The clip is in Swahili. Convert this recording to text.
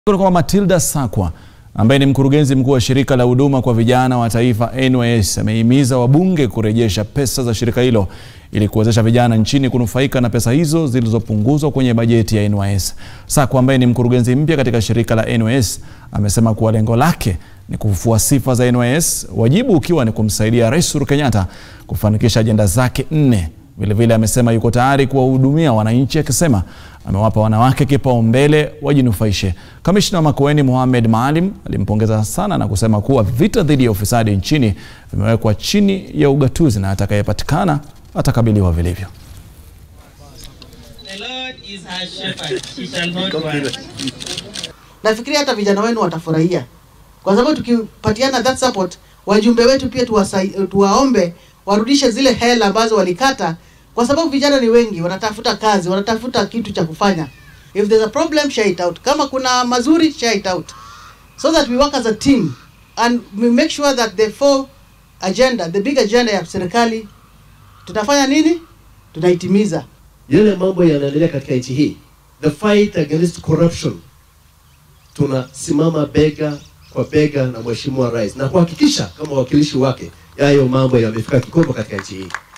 Kwa Matilda Sakwa ambaye ni mkurugenzi mkuu wa shirika la huduma kwa vijana wa taifa NYS amehimiza wabunge kurejesha pesa za shirika hilo ili kuwezesha vijana nchini kunufaika na pesa hizo zilizopunguzwa kwenye bajeti ya NYS. Sakwa ambaye ni mkurugenzi mpya katika shirika la NYS amesema kuwa lengo lake ni kufufua sifa za NYS, wajibu ukiwa ni kumsaidia Rais Uhuru Kenyatta kufanikisha ajenda zake nne. Vilevile amesema yuko tayari kuwahudumia wananchi akisema amewapa wanawake kipaumbele wajinufaishe. Kamishna wa Makueni Mohamed Maalim alimpongeza sana na kusema kuwa vita dhidi ya ufisadi nchini vimewekwa chini ya ugatuzi na atakayepatikana atakabiliwa vilivyo. The Lord is her shepherd, she shall not want. Nafikiria hata vijana wenu watafurahia, kwa sababu tukipatiana that support, wajumbe wetu pia tuwasai, tuwaombe warudishe zile hela ambazo walikata, kwa sababu vijana ni wengi, wanatafuta kazi, wanatafuta kitu cha kufanya. If there's a problem, share it out. Kama kuna mazuri, share it out, so that we work as a team and we make sure that the four agenda, the big agenda ya serikali tutafanya nini, tunaitimiza. yale mambo yanaendelea katika nchi hii, the fight against corruption, tunasimama bega kwa bega na mheshimiwa rais na kuhakikisha kama wakilishi wake hayo mambo yamefika kikomo katika nchi hii.